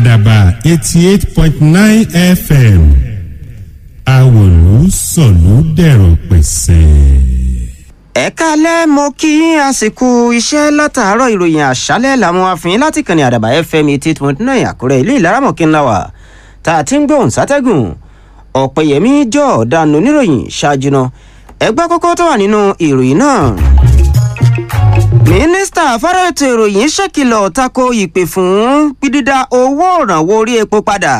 àdàbà eighty eight point nine fm àwòlú sọ̀lú dẹ̀rọ̀ pẹ̀sẹ̀. ẹ káalẹ́ mo kí yín àsìkò iṣẹ́ látàárọ̀ ìròyìn àṣálẹ́ làwọn afìn láti kàn ní àdàbà fm eighty eight point nine àkúrẹ́ ilé ìlaramọ̀kí ńlá wa tá a ti ń gbóhùn sátẹ́gùn ọ̀pẹ̀yẹmí jọ ọ̀daràn oníròyìn ṣáájú náà ẹgbẹ́ kókó tó wà nínú ìròyìn náà. mínísítà fọ́rọ̀ ètò ìròyìn ṣèkìlọ̀ tako ìpè fún dídá owó ìrànwọ́ orí epo padà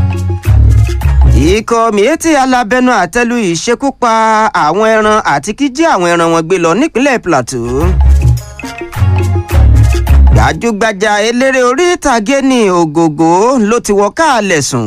ikọ̀ miyetti alábẹ́nu àtẹ́lu ìṣekúpa àwọn ẹran àti kíjí àwọn ẹran wọn gbé lọ nípínlẹ̀ plateau. gbajúgbajà eléré orí ìtàgé ní ògògó ló ti wọ káàlẹ̀ sùn.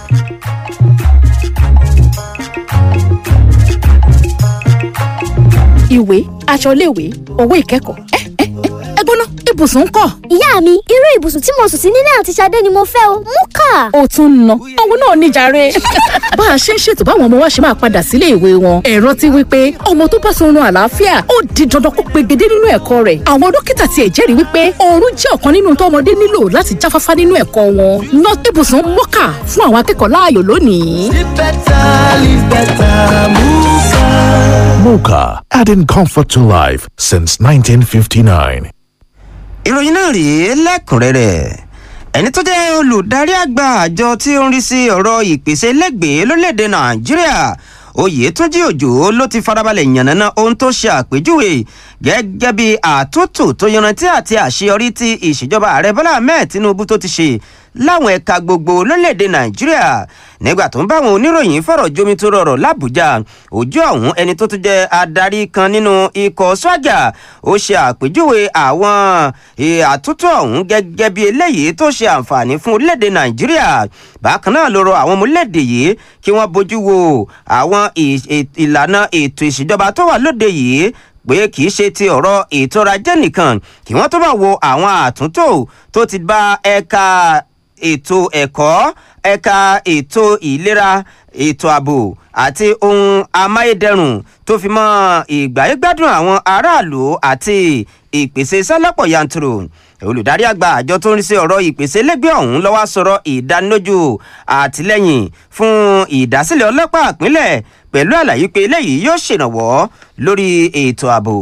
ìwé aṣọ iléèwé owó ìkẹ́kọ̀ọ́ ẹ ẹ ẹ gbóná ibùsùn ń kọ́. ìyá mi irú ibùsùn tí mo sùn sí nílé àti Ṣadé ni mo fẹ́ o mú kà. ó tún ń ná òun náà níjàre. bá a ṣe ń ṣètò báwọn ọmọ wa ṣe máa padà sílé ìwé wọn ẹ̀rọ ti wí pé ọmọ tó bá sọrun àlàáfíà ó di dandan kó pegedé nínú ẹ̀kọ́ rẹ̀ àwọn dókítà tiẹ̀ jẹ́rìí wípé oorun jẹ́ ọ̀kan nínú tó ọmọdé nílò láti jáfáfá nínú ẹ̀kọ́ wọn ná ibùsùn mọ́kà fún àwọn akẹ́kọ̀ọ́ láàyò lónìí. Live better, live better, Muka. Mocha, adding comfort to life since 1959. ìròyìn náà rèé lẹ́kùnrẹ́rẹ́ ẹni tó jẹ́ olùdarí àgbà àjọ tí ó ń rí sí ọ̀rọ̀ ìpèsè lẹ́gbẹ̀ẹ́ lórílẹ̀‐èdè nàìjíríà oyètúnjí òjò ló ti farabalẹ̀ yànnàná ohun tó ṣe àpèjúwe gẹ́gẹ́ bí àtúntò tó yanrantí àti àṣeyọrí tí ìṣèjọba ààrẹ bọ́lá ahmed tinubu tó ti ṣe láwọn ẹ̀ka gbogbo lórílẹ̀‐èdè nàìjíríà nígbà tó ń bá àwọn oníròyìn fọ̀rọ̀ jomi tó rọrọ̀ làbújá ojú ọ̀hún ẹni tó tún jẹ́ adarí kan nínú ikọ̀ sọ́jà ó ṣe àpèjúwe àwọn àtúntò ọ̀hún gẹ́gẹ́ bí eléyìí tó ṣe àǹfààní fún orílẹ̀‐èdè nàìjíríà bákan náà ló rọ àwọn ọmọ orílẹ̀‐èdè yìí kí wọ́n bójú wo àwọn ìlànà ètò ìṣèjọba tó wà lóde yìí pé kì í ṣe ti ọ̀rọ̀ ètò ọrọ̀ ajé nìkan kí wọ́n tó bá wo àwọn àtúntò tó ti bá ẹ̀ka ètò ẹ̀kọ́ ẹ̀ka ètò ìlera ètò ààbò àti ohun amáyédẹrùn tó fi mọ́ ìgbáyégbádùn àwọn aráàlú àti ìpèsè sálọ́pọ̀ yanturu olùdarí àgbà àjọ tó ń rí sí ọ̀rọ̀ ìpèsè lẹ́gbẹ̀ẹ́ ọ̀hún lọ́wọ́ sọ̀rọ̀ ìdánilójú àtìlẹ́yìn fún ìdásílẹ̀ ọlọ́pàá ìpínlẹ̀ pẹ̀lú àlàyé pé eléyìí yóò ṣèrànwọ́ lórí ètò ààbò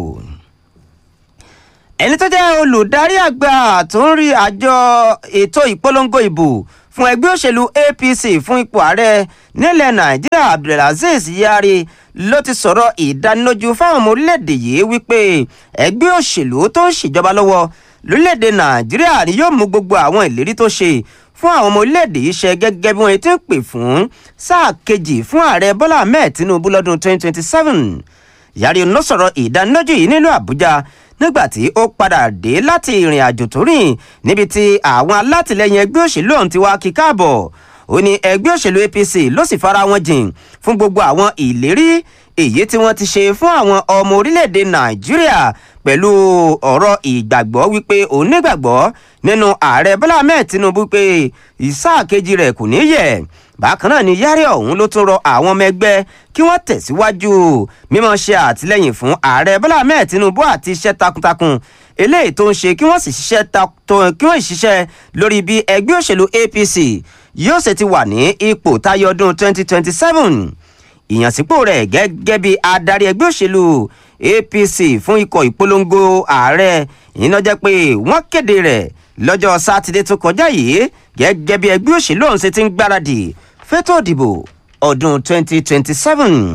ẹni tó jẹ́ olùdarí àgbà tó ń rí àjọ ètò ìpolongo ìbò fún ẹgbẹ́ òṣèlú apc fún ipò ààrẹ nílẹ̀ nàìjíríà abdulaziz yari ló ti sọ̀rọ̀ ìdánilójú fáwọn ọmọ orílẹ̀-èdè yìí wípé ẹgbẹ́ òṣèlú tó ń ṣèjọba lọ́wọ́ lórílẹ̀-èdè nàìjíríà ni yóò mú gbogbo àwọn ìlérí tó ṣe fún àwọn ọmọ orílẹ̀-èdè yìí ṣe gẹ́gẹ́ bí wọ́n ti ń pè fún sáà kejì fún ààrẹ bọ́lá ahmed tinubu lọ́dún 2027 yari ló sọ̀rọ̀ ìdánilójú yìí nílùú àbújá nígbàtí ó padà dé láti ìrìn àjò tó rìn níbi tí àwọn alátìlẹyìn ẹgbẹ́ òṣèlú ọ̀hún ti wá kí káàbọ̀ ó ní ẹgbẹ́ òṣèlú apc ló sì fara wọn jìn fún gbogbo àwọn ìlérí èyí tí wọ́n ti ṣe fún àwọn ọmọ orílẹ̀-èdè nàìjíríà pẹ̀lú ọ̀rọ̀ ìgbàgbọ́ wípé òun nígbàgbọ́ nínú ààrẹ bọ́lá ahmed tinubu pé ìsáà kejì rẹ̀ kò ní yẹ̀ bákan náà ni yárí ọ̀hún ló tún rọ àwọn ọmọ ẹgbẹ́ kí wọ́n tẹ̀síwájú mímọ́ ṣe àtìlẹ́yìn fún ààrẹ bọ́lá ahmed tinubu àti iṣẹ́ takuntakun eléyìí tó ń ṣe kí wọ́n sì ṣiṣẹ́ kí wọ́n ṣiṣẹ́ lórí bí ẹgbẹ́ òṣèlú apc yóò ṣe ti wà ní ipò táyọ ọdún 2027 ìyànsípò rẹ̀ gẹ́gẹ́ bí adarí ẹgbẹ́ òṣèlú apc fún ikọ̀ ìpolongo ààrẹ ìyẹn jẹ́ pé wọ́n kéde rẹ̀ lọ́jọ́ sátidé tó kọjá yìí gẹ́gẹ́ bí ẹgbẹ́ òṣèlú ọ̀hún ṣe ti ń gbáradì fẹ́tò ìdìbò ọdún 2027.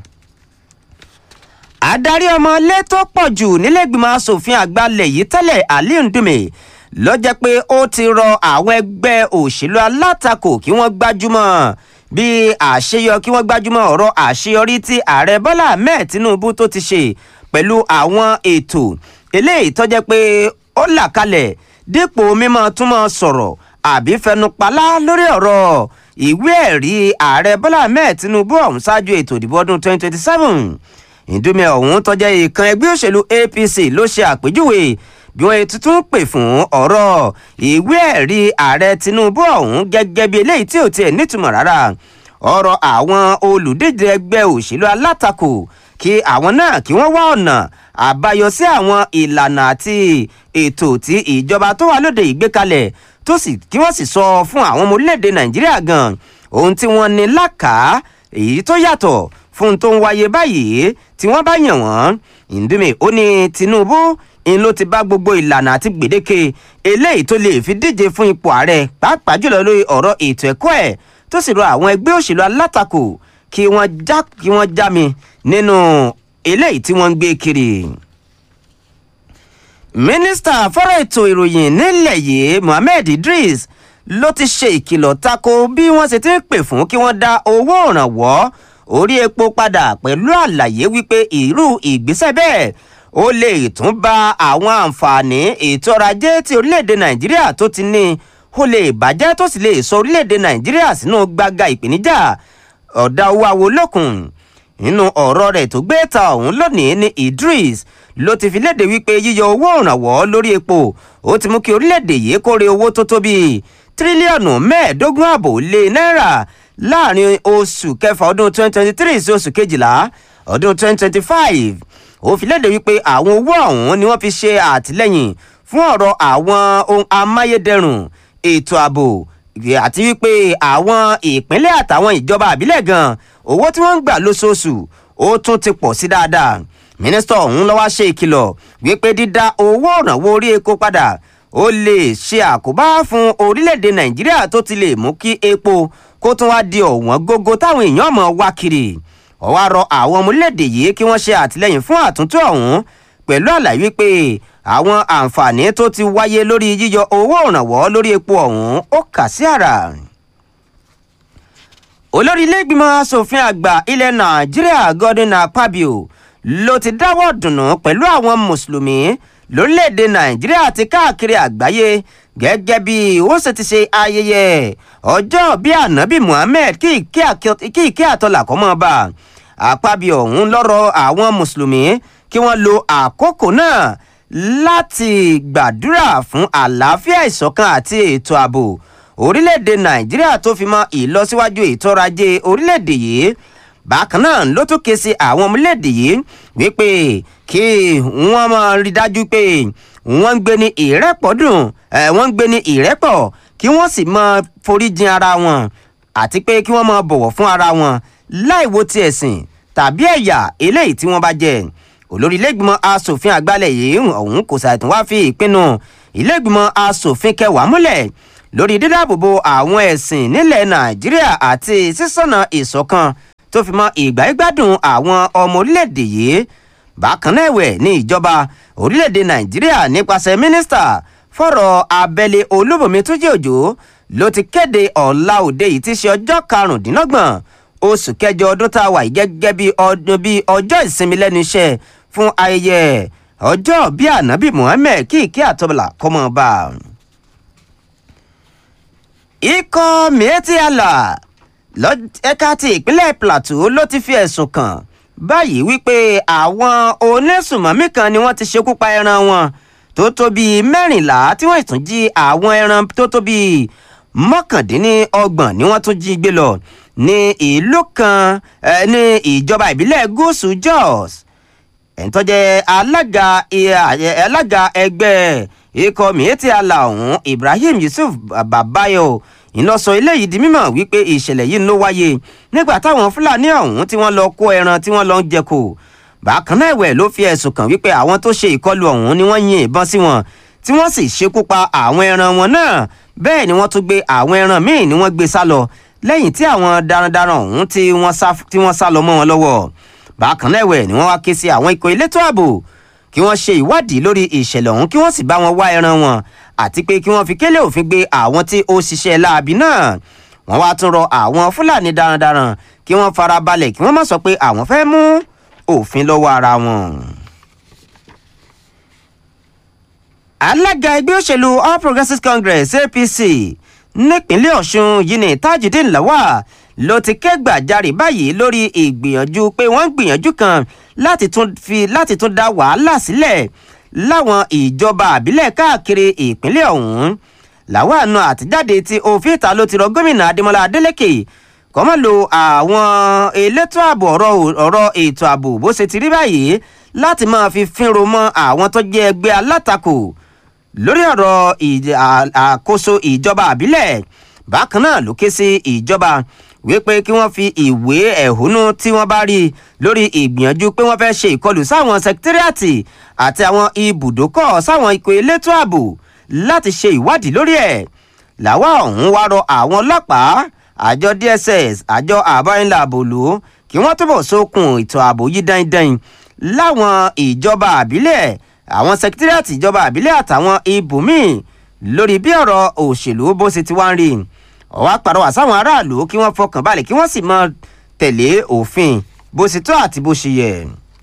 adarí ọmọlé tó pọ̀ jù nílẹ̀gbìmọ̀ asòfin àgbà lẹ̀ yìí tẹ́lẹ̀ aliu ndume ló jẹ́ pé ó ti rọ àwọn ẹgbẹ́ òṣèlú alátakò kí wọ́n gbájúmọ́ bí àṣeyọ kí wọ́n gbájúmọ́ ọ̀rọ̀ àṣeyọrí tí ààrẹ bọ́lá ahmed tinubu tó ti ṣe pẹ̀lú àwọn ètò eléyìí tó jẹ́ pé ó là kalẹ̀ dípò mímọ́ túmọ̀ sọ̀rọ̀ àbí fẹnupalá lórí ọ̀rọ̀ ìwé ẹ̀rí ààrẹ bọ́lá ahmed tinubu ọ̀hún ṣáájú ètò ìdìbò ọdún 2027 ìdúmẹ̀ ọ̀hún tọ́jẹ́ ìkan ẹgbẹ́ òṣèlú apc ló ṣe àpèjúwe bí wọ́n ti tún pè fún ọ̀rọ̀ ìwé ẹ̀rí ààrẹ tinubu ọ̀hún gẹ́gẹ́ bí eléyìí tí ò tiẹ̀ nítumọ̀ rárá ọ̀rọ̀ àwọn olùdíje ẹgbẹ́ òṣèlú alátakò kí àwọn náà kí wọ́n wá ọ̀nà àbáyọ sí àwọn ìlànà àti ètò tí ìjọba tó wà lóde ìgbékalẹ̀ tó sì kí wọ́n sì sọ fún àwọn ọmọ orílẹ̀-èdè nàìjíríà gan ohun tí wọ́n ní lákàá èyí tó yàtọ̀ fún tó ń wáyé báyìí tí wọ́n bá yàn wọ́n ìdúmẹ̀ ó ní tinubu ń ló ti bá gbogbo ìlànà àti gbèdéke eléyìí tó lè fi díje fún ipò ààrẹ pàápàá jùlọ lórí ọ̀rọ̀ ètò ẹ̀kọ́ ẹ̀ tó sì rọ àwọn ẹgbẹ́ òṣèlú alátakò kí wọ́n já kí wọ́n já mi nínú eléyìí tí wọ́n ń gbé kiri mínísítà fọ́rọ̀ ètò ìròyìn nílẹ̀ yìí mohammed idris ló ti ṣe ìkìlọ̀ tako bí wọ́n ṣe ti ń pè fún kí wọ́n dá owó ìrànwọ́ orí epo padà pẹ̀lú àlàyé wípé irú ìgbésẹ̀ bẹ́ẹ̀ ó lè tún ba àwọn àǹfààní ètò ọrọ̀ ajé tí orílẹ̀-èdè nàìjíríà tó ti ní ó lè bàjẹ́ tó sì lè sọ orílẹ̀-èdè nàìjíríà sínú gbàgà ìpèníjà ọ̀dà owó awolókun nínú ọ̀rọ̀ rẹ̀ tó gbé ta ọ̀hún lónìí ní idris ló ti fi léde wípé yíyọ owó ìrànwọ́ lórí epo ó ti mú kí orílẹ̀-èdè yìí kórè owó tó tó bíi tírílíọ̀nù mẹ́ẹ̀ẹ́dógún ààbò lé náírà láàrin oṣù kẹfà ọdún 2023 sí oṣù kejìlá ọdún 2025 ó fi léde wípé àwọn owó ọ̀hún ni wọ́n fi ṣe àtìlẹ́yìn fún ọ̀rọ̀ àwọn ohun amáyédẹrùn ètò ààbò àti wípé àwọn ìpínlẹ̀ àtàwọn ìjọba àbílẹ̀ gan owó tí wọ́n ń gbà lóṣooṣù ó tún ti pọ̀ sí dáadáa mínísítà ọ̀hún lọ́wọ́ ṣe ìkìlọ̀ wípé dídá owó ìrànwọ́ orí epo padà ó lè ṣe àkóbá fún orílẹ̀-èdè nàìjíríà tó ti lè mú kí epo kó tún wá di ọ̀wọ́n gógó táwọn èèyàn mọ̀ wá kiri ó wá rọ àwọn ọmọ orílẹ̀-èdè yìí kí wọ́n ṣe àtìlẹ́yìn fún àtúntò ọ̀hún pẹ̀lú àlàyé wípé àwọn àǹfààní tó ti wáyé lórí yíyọ owó ìrànwọ́ lórí epo ọ̀hún ó kà sí àrà olórí iléègbìmọ̀ asòfin àgbà ilẹ̀ nàìjíríà godwin akpabio ló ti dáwọ́ dùnú pẹ̀lú àwọn mùsùlùmí lórílẹ̀‐èdè nàìjíríà àti káàkiri àgbáyé gẹ́gẹ́ bí ó ṣe ti ṣe ayẹyẹ ọjọ́ bí ànábì muhammed kí ìkẹ́ àtọ́là kọ́ mọ́ bá akpabio ọ̀hún lọ́rọ̀ àwọn mùsùlùmí kí wọ́n lo àkókò náà láti gbàdúrà fún àlàáfíà ìṣọ̀kan àti ètò ààbò orílẹ̀-èdè nàìjíríà tó fi mọ ìlọsíwájú ètò ọrọ̀ ajé orílẹ̀-èdè yìí bákan náà ló tún ké sí àwọn ọmọléèdè yìí wípé kí wọ́n máa rí dájú pé wọ́n ń gbé ní ìrẹ́pọ̀dùn wọ́n ń gbé ní ìrẹ́pọ̀ kí wọ́n sì máa foríjìn ara wọn àti pé kí wọ́n máa bọ̀wọ̀ fún ara wọn láì wo ti ẹ̀sìn tàbí ẹ̀yà eléyìí tí wọ́n bá jẹ́ olórí ilégbìmọ̀ asòfin àgbàlẹ̀ yìí ọ̀hún kò ṣàìtún wá fi ìpinnu ilégbìmọ̀ asòfin kẹwàá múlẹ̀ lórí dídáàbòbò àwọn ẹ̀sìn nílẹ̀ nàìjíríà àti sísọ̀nà ìṣọ̀kan tó fi mọ ìgbà ìgbádùn àwọn ọmọ orílẹ̀-èdè yìí bákan náà ẹ̀wẹ̀ ní ìjọba orílẹ̀-èdè nàìjíríà nípasẹ̀ mínísítà fọ̀rọ̀ abẹ́lé olúbọ̀mí túnjí òjò ló ti kéde ọ̀la òde yìí ti ṣe ọjọ́ karùndínlọ́gbọ̀n oṣù kẹjọ ọdún tá a wà yìí gẹ́gẹ́ bí ọdún bí ọjọ́ ìsinmi lẹ́nu iṣẹ́ fún ayẹyẹ ọjọ́ bíi ànábì muhammed kí ìkí àtọ́bọ̀là kọ́mọ bá a ikọ̀ mieti allah ẹ̀ka ti ìpínlẹ̀ plateau ló ti fi ẹ̀sùn kàn báyìí wípé àwọn onísùmọ̀mí kan ni wọ́n ti ṣekú pa ẹran wọn tó tó bíi mẹ́rìnlá tí wọ́n tún jí àwọn ẹran tó tó bíi mọ́kàndínlọ́gbọ̀n ni wọ́n tún jí gbé lọ ní ìlú kan ní ìjọba ìbílẹ̀ gúúsù jos ẹ̀ńtọ́jẹ́ alága alága ẹgbẹ́ ikọ̀ miyetti ala ọ̀hún ibrahim yusuf babayo ìlọsọ eléyìí di mímọ̀ wípé ìṣẹ̀lẹ̀ yìí ló wáyé nígbà táwọn fúlàní ọ̀hún tí wọ́n lọ kó ẹran tí wọ́n lọ ń jẹko bákan náà ẹ̀wẹ̀ ló fi ẹ̀sùn kàn wípé àwọn tó ṣe ìkọlù ọ̀hún ni wọ́n yin ìbọn sí wọn tí wọ́n sì ṣekú pa àwọn ẹran wọn náà bẹ́ẹ̀ ni wọ́n tún gbé àwọn ẹran míì ni wọ́n gbé sá lọ lẹ́yìn tí àwọn darandaran ọ̀hún tí wọ́n sá lọ mọ́ wọn lọ́wọ́ bákan náà ẹ̀wẹ̀ ni wọ́n wá ké sí àwọn ikọ̀ elétò ààbò kí wọ́n ṣe ìwádìí lórí ìṣẹ̀lẹ̀ ọ̀hún kí wọ́n sì bá wọn wá ẹran wọn àti pé kí wọ́n fi kélé òfin gbé àwọn tí ó ṣiṣẹ́ láabi náà wọ́n wá tún rọ àwọn fúlàní darandaran kí wọ́n fara balẹ̀ kí wọ́n má sọ pé àwọn fẹ́ mú òfin lọ́wọ́ ara wọn. alága ẹgbẹ́ òṣèlú all progressives congress apc nípínlẹ̀ ọ̀ṣun yìí ní tajudeen lawal ló ti kẹ́gbàjarè báyìí lórí ìgbìyànjú pé wọ́n ń gbìyànjú kan láti tún fi láti tún dá wàhálà sílẹ̀ láwọn ìjọba àbílẹ̀ káàkiri ìpínlẹ̀ ọ̀hún làwọn àna àtijáde tí òfin ìta ló ti rọ gómìnà adémọlá adélèké kọ́mọ́ lo àwọn elétò ààbò ọ̀rọ̀ ètò ààbò bó ṣe ti rí báyìí láti máa fi fínro mọ́ àwọn tó jẹ́ ẹgbẹ́ alátakò lórí ọ̀rọ̀ ìj- à- àkóso ìjọba àbílẹ̀ bákan náà ló ké sí ìjọba wípé kí wọ́n fi ìwé ẹ̀hónú tí wọ́n bá rí lórí ìgbìyànjú pé wọ́n fẹ́ ṣe ìkọlù sáwọn sẹkítírìàtì àti àwọn ibùdókọ̀ sáwọn ikọ̀ elétò ààbò láti ṣe ìwádìí lórí ẹ̀ làwa ọ̀hún wá rọ àwọn ọlọ́pàá àjọ dss àjọ àbáyínlá àbòlò kí wọ́n túbọ̀ sókun ètò ààbò yìí dáindáin láwọn ìjọba àbílẹ̀ àwọn sẹkítírìàtì ìjọba àbílẹ̀ àtàwọn ibòmíì lórí bí ọ̀rọ̀ òṣèlú bó ṣe ti wá ń rí ọwọ́ àpàrọwà sáwọn aráàlú kí wọ́n fọkàn balẹ̀ kí wọ́n sì mọ tẹ̀lé òfin bó ṣe tó àti bó ṣe yẹ.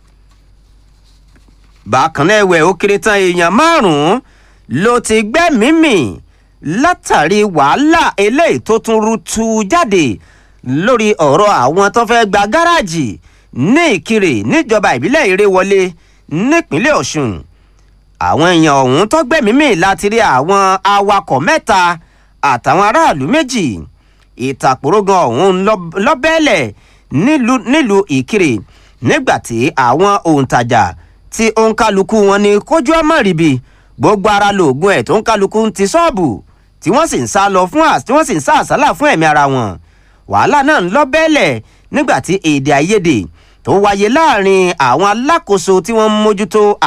bákan náà ẹ̀wẹ̀ ó kéré tán èèyàn márùn-ún ló ti gbẹ́mìí mì látàrí wàhálà eléyìí tó tún rú tu jáde lórí ọ̀rọ̀ àwọn tó fẹ́ gba gáràjì ní ìkirè níjọba ìbílẹ̀ ìrèwọlé nípínlẹ̀ ọ̀ṣun àwọn èèyàn ọ̀hún tó gbẹ̀mímì láti rí àwọn awakọ̀ mẹ́ta àtàwọn aráàlú méjì ìtàkùrọ̀gàn ọ̀hún lọ- lọ́bẹ̀ẹ́lẹ̀ nílùú nílùú ìkirè nígbà tí àwọn òǹtajà tí òǹkálukú wọn ní kójú ọmọ ríbi gbogbo ara lóògùn ẹ̀ tó ń kálukú ń ti ṣọ́ọ̀bù tí wọ́n sì ń sá lọ fún às tí wọ́n sì ń sá àsálà fún ẹ̀mí ara wọn wàhálà náà ń lọ bẹ́ẹ̀lẹ̀ nígbà tí èdè àìyedè tó wáyé láàrin àwọn alákòóso tí wọ́ń mójútó